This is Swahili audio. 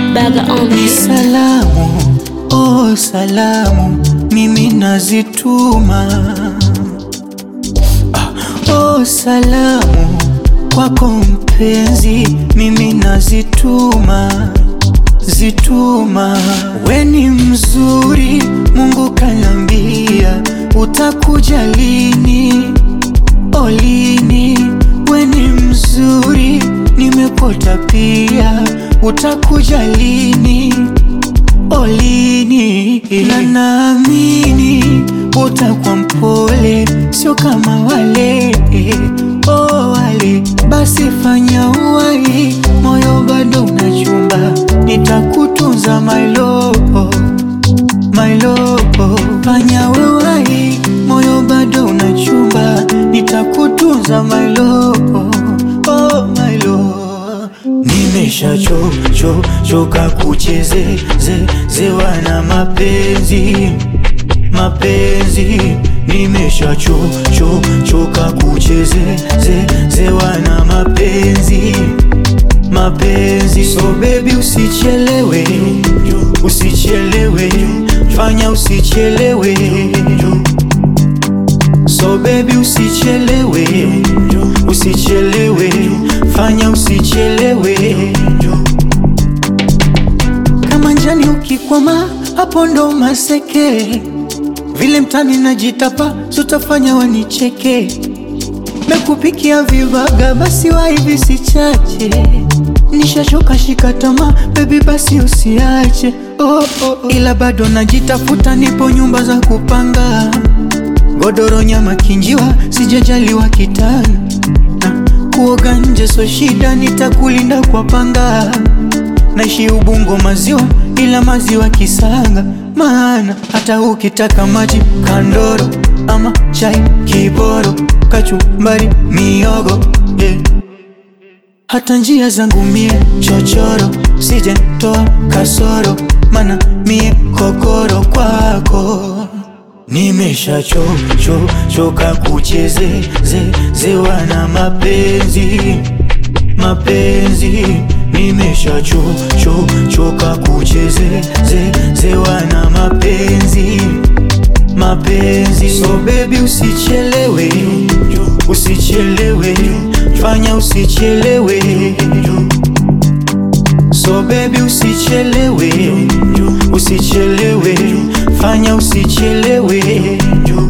Baga on Ni this. salamu, oh salamu, mimi nazituma. Ah, oh salamu kwako mpenzi, mimi nazituma, zituma. We ni mzuri, Mungu kanambia, utakuja lini? Oh lini? We ni mzuri, nimepota pia, utakuja lini? olini na naamini utakuwa mpole, sio kama wale oh, wale. Basi fanya uwai, moyo bado unachumba, nitakutunza my love, my love. Fanya uwai, moyo bado unachumba, nitakutunza my love, oh, my love. Nimesha cho cho choka kucheze ze zewa na mapenzi mapenzi nimesha cho cho choka kucheze ze zewa na mapenzi mapenzi so baby usichelewe usichelewe fanya usichelewe so baby usichelewe usichelewe fanya usichelewe kama njani ukikwama hapo ndo maseke vile mtani najitapa sutafanya wanicheke mekupikia vibaga basi waivi sichache nishachoka shika tamaa bebi basi usiache oh, oh, oh. ila bado najitafuta nipo nyumba za kupanga godoro nyama kinjiwa sijajaliwa kitana na kuoga nje so shida nitakulinda kwa panga naishi ubungo maziwa ila maziwa kisanga maana hata ukitaka maji kandoro ama chai kiboro kachumbari miogo yeah. hata njia zangu mie chochoro sije toa kasoro mana mie kokoro kwako Nimesha cho cho choka kucheze ze zewa na mapenzi mapenzi nimesha cho cho choka kucheze ze zewa na mapenzi mapenzi so baby usichelewe usichelewe fanya usichelewe so baby usichelewe usichelewe fanya usichelewe